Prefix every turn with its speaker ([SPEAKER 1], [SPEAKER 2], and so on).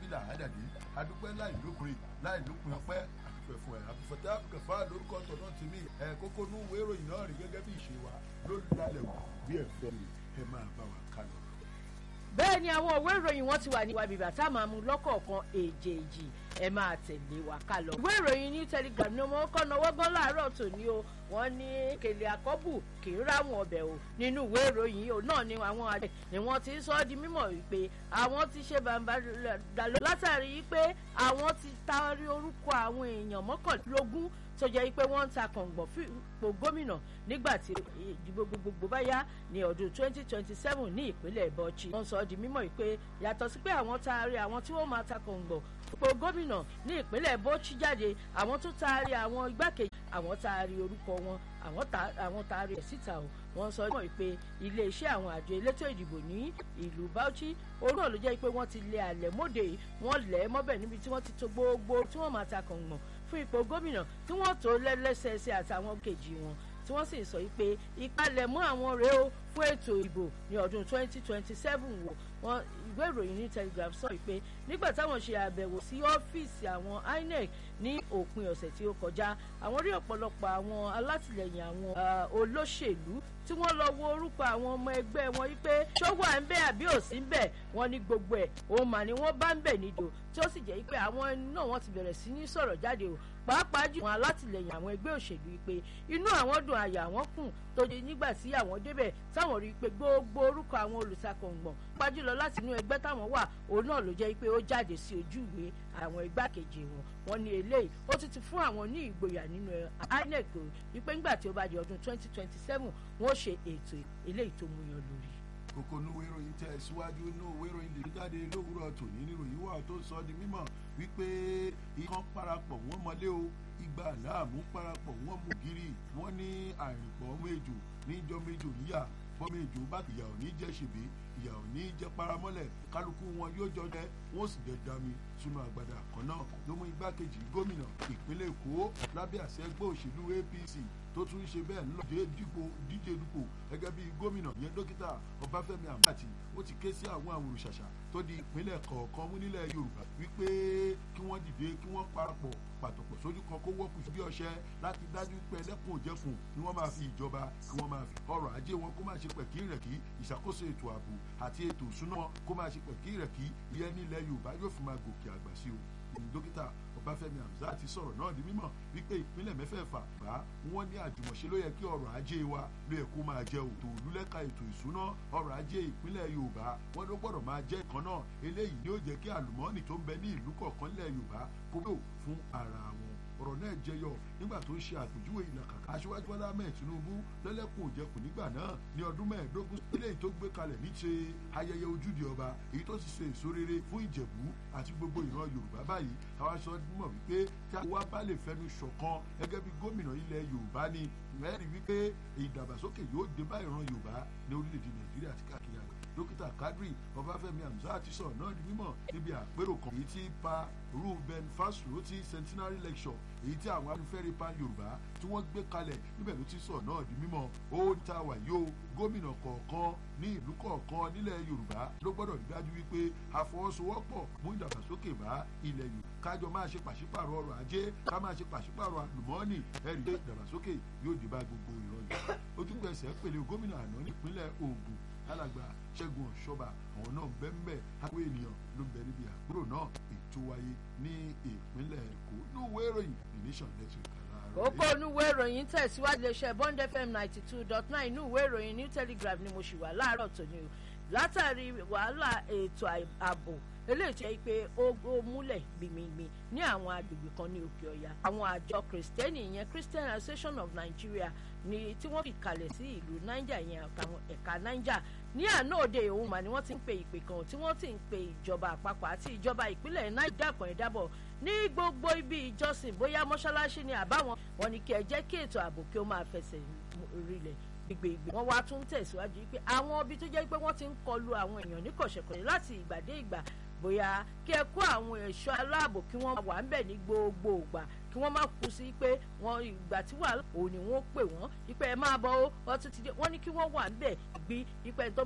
[SPEAKER 1] là àdàdé adúpẹ́ láì lópin láì lópin ọpẹ́ àdúpẹ́ fún ẹ àbùfọ̀tẹ́ àbùkẹ́fà lórúkọ tọ̀nà tèmi ẹ kókó nú ìwé ìròyìn náà rí gẹ́gẹ́ bí ìṣe wa ló lálẹ́ wò bí ẹ̀fọ́ mi ẹ máa bá wa kálọ.
[SPEAKER 2] bẹ́ẹ̀ ni àwọn òwe ìròyìn wọn ti wà ní wàbí bàtà máa mú lọ́kọ̀ọ̀kan èjèèjì ẹ máa tẹ̀lé wa ká lọ. ìwé ìròyìn ní telegram ni wọ́n kọ́ náwó gan láàárọ̀ tòní o wọ́n ní kèlè àkọ́bù kì í ráwọn ọbẹ̀ o nínú ìwé ìròyìn yìí náà ni àwọn àgbẹ̀ ni wọ́n ti sọ ọ́ di mímọ̀ wípé àwọn ti ṣe bàbá dàlọ́ látàrí pé àwọn ti taari orúkọ àwọn èèyàn mọ́kànlélógún tó jẹ́ pé wọ́n ń ta kàngbọ̀n fipò gómìnà nígbà tí ìdìbò gbogbogbò bá yá ní ọdún 2027 ní ìpínlẹ̀ Bauchi. wọ́n sọ ọ́ di mímọ̀ pé yàtọ̀ sí pé àwọn taari àwọn tí wọ́n máa ta kàngbọ̀n fipò gómìnà ní ìpínlẹ̀ Bauchi jáde àwọn tó taari àwọn igbákejì àwọn taari orúkọ wọn àwọn taari ẹ̀ síta o wọ́n sọ mọ̀ pé iléeṣẹ́ àwọn àjọ elétò ìdìbò ní ìlú Bauchi òun náà ló jẹ́ pé wọ́n ti lé àlẹ́ mọ́dé wọ́n lẹ̀ mọ́bẹ̀ níbi tí wọ́n ti to gbogbo tí wọ́n máa ta kàngbọ̀n fún ipò gómìnà tí wọ́n tó lẹ́lẹ́sẹẹsẹ àtàwọn kejì wọn tí wọ́n sì sọ pé ìpalẹ̀mọ́ àwọn rèé o fún ètò ìbò ní ọdún 2027 wò wọ́n ìwé ìròyìn ní telegraph sọ pé nígbà táwọn ṣe àbẹ̀wò sí ọ́fíìsì àwọn INEC ní òpin ọ̀sẹ̀ tí ó kọjá àwọn rí ọ̀pọ̀lọpọ̀ àwọn alátìlẹyìn àwọn olóṣèlú tí wọ́n lọ wo orúkọ àwọn ọmọ ẹgbẹ́ wọn wípé ṣówó à ń bẹ àbí ò sí ń bẹ wọ́n ní gbogbo ẹ̀ òun mà ni wọ́n bá ń bẹ̀ nídò tí ó sì jẹ́ pé àwọn ẹni náà wọ́n ti bẹ̀rẹ̀ sí ní sọ̀rọ̀ jáde o pàápàá jù àwọn alátìlẹyìn àwọn ẹgbẹ́ òṣèlú wípé inú àwọn dùn àyà àwọn kùn tó di nígbà tí àwọn débẹ̀ táwọn rí i pé gbogbo orúkọ àwọn olùtakọ̀ngbọ̀n pàjùlọ láti inú ẹgbẹ́ táwọn wà òun náà ló jẹ́ pé ó jáde sí ojú ìwé àwọn igbákejì wọn wọn ní eléyìí ó ti ti fún àwọn ní ìgboyà nínú INEC wípé nígbà tí ó bá di ọdún 2027 wọn ó ṣe ètò eléyìí tó mú yan lórí
[SPEAKER 1] kókó inú ìròyìn tẹ̀ síwájú inú ìwé ìròyìn lè jáde lówùúrọ̀ tòní níròyìn wà tó sọ di mímọ̀ wípé ikán parapọ̀ wọ́n mọ́lé o igba láàmú parapọ̀ wọ́n mú gírí wọ́n ní àrìnpọ̀ méjò níjọ́ méjò níyà bọ́ méjò bá ìyà ò ní jẹ́ ṣèbí ìyà ò ní jẹ́ paramọ́lẹ̀ kálukú wọn yóò jọ jẹ́ wọ́n sì jẹ́ dami sínú àgbàdo kan náà ló mú igbákejì gómìnà ìpínlẹ̀ Èkó lábẹ́ àṣẹ ẹgbẹ́ òṣèlú APC tó tún ṣe bẹ́ẹ̀ ńlọ díje dupò gẹ́gẹ́ bí gómìnà yẹn dókítà Ọbáfẹ́mi Àmàtì ó ti ké sí àwọn àwòrán ṣàṣà tó di ìpínlẹ̀ kọ̀ọ̀kan mú nílẹ̀ Yorùbá wípé kí wọ́n dìde kí wọ́n parapọ̀ pàtọ̀pọ̀ sójú kan kó wọ́pù bí ọṣẹ láti dájú pé ẹlẹ́kùn òjẹ̀kùn ni wọ́n máa fi ìjọba kí wọ́n máa fi ọrọ̀ ajé wọn kó máa ṣe pẹ̀kí rẹ̀ kí ìṣàkóso ètò ààbò àti ètò ìṣúná wọn kó máa ṣe pẹ̀kí rẹ̀ kí ìyẹn nílẹ̀ Yorùbá yóò fi máa gòkè àgbà sí o dókítà Ọbáfẹ́mi Hamzat ti sọ̀rọ̀ náà di mímọ̀ wípé ìpínlẹ̀ mẹ́fẹ̀ẹ̀fà bá wọ́n ní àjùmọ̀ṣe ló yẹ kí ọrọ̀ ajé wa ló yẹ kó máa jẹ òtò olúlẹ́ka ètò ìṣúná ọrọ̀ ajé ìpínlẹ̀ Yorùbá wọ́n ló gbọ́dọ̀ máa jẹ́ ìkan náà eléyìí ni ó jẹ́ kí àlùmọ́ọ́nì tó ń bẹ ní ìlú kọ̀ọ̀kan lẹ̀ Yorùbá kó bò fún ara wọn ọ̀rọ̀ náà jẹyọ nígbà tó ń ṣe àpèjúwe ìlàkàkà aṣíwájú Bọ́lá Ahmed Tinubu lẹ́lẹ́kùn òjẹkùn nígbà náà ní ọdún mẹ́ẹ̀ẹ́dógún eléyìí tó gbé kalẹ̀ ní ṣe ayẹyẹ ojúde ọba èyí tó sì ṣe èso rere fún Ìjẹ̀bú àti gbogbo ìran Yorùbá báyìí àwa sọ mọ̀ wípé tí a wá bá lè fẹnu ṣọ̀kan gẹ́gẹ́ bí gómìnà ilẹ̀ Yorùbá ni mẹ́rin wípé ìdàgbàsókè yóò dé bá ìran Yorùbá ní orílẹ̀-èdè Nàìjíríà àti káàkiri àgbẹ̀ dókítà Kadri Ọbáfẹ́mi Hamzat ti sọ̀rọ̀ náà di mímọ̀ níbi àpérò kan èyí tí pa Ruben Fasoro ti centenary lecture èyí tí àwọn afẹ́fẹ́re pan Yorùbá tí wọ́n gbé kalẹ̀ níbẹ̀ ló ti sọ̀rọ̀ náà di mímọ̀ ó ń ta wàyó gómìnà kọ̀ọ̀kan ní ìlú kọ̀ọ̀kan nílẹ̀ Yorùbá ló gbọ́dọ̀ rí dájú wípé àfọwọ́sowọ́pọ̀ mú ìdàgbàsókè bá ilẹ̀ Yorùbá kájọ máa ṣe pàṣípàrọ̀ ọrọ̀ ajé ká máa ṣe pàṣípàrọ̀ àlùmọ́ọ́nì ẹ̀rí pé ìdàgbàsókè yóò dé bá gbogbo ìran Yorùbá ojúgbẹ̀sẹ̀ pèlè gómìnà àná nípínlẹ̀ Ògùn alàgbà ṣẹ́gun ọ̀ṣọ́ba àwọn náà bẹ́ẹ̀ àwọn ènìyàn ló bẹ níbi àpérò náà ètò wáyé ní ìpínlẹ̀ èkó níwèé ìròyìn the nation network
[SPEAKER 2] kókó onúwé ìròyìn tẹ̀síwájú iléeṣẹ́ bond fm ninety two dot nine inú ìwé ìròyìn new telegraph ni mo ṣì wà láàárọ̀ tòní o látàrí wàhálà ètò ààbò eléyìí tó yẹ pé ó múlẹ̀ gbìmìgbì ní àwọn agbègbè kan ní òkè ọ̀yà àwọn àjọ kìrìsìtẹ́nì ìyẹn christian association of nigeria ni tí wọ́n fi kalẹ̀ sí ìlú niger ìyẹn àtàwọn ẹ̀ka niger ní àná òde òun mà ni wọ́n ti ń pe ìpè kan tí wọ́n ti ń pe ìjọba àpapọ̀ àti ìjọba ìpínlẹ̀ niger kan ìdábọ̀ ní gbogbo ibi ìjọsìn bóyá mọ́ṣáláṣí ni àbáwọn wọn ni kí ẹ jẹ́ kí ètò ààbò kí ó máa fẹsẹ̀ rinlẹ̀ gbègbè wọn wá tún tẹ̀síwájú pé àwọn ibi tó jẹ́ pé wọ́n ti ń kọlu àwọn èèyàn ní kọ̀ṣẹ̀kọ̀ṣẹ̀ láti ìgbà dé ìgbà bóyá kí ẹ kó àwọn ẹ̀ṣọ́ aláàbò kí wọ́n wà ń bẹ̀ ní gbogbo ìgbà kí wọ́n má kú sí pé wọ́n ìgbà tí wà òní wọ́n pè wọ́n ipe ẹ máa bọ̀ ó wọ́n tún ti dé wọ́n ní kí wọ́n wà ń bẹ̀ gbí ipe tó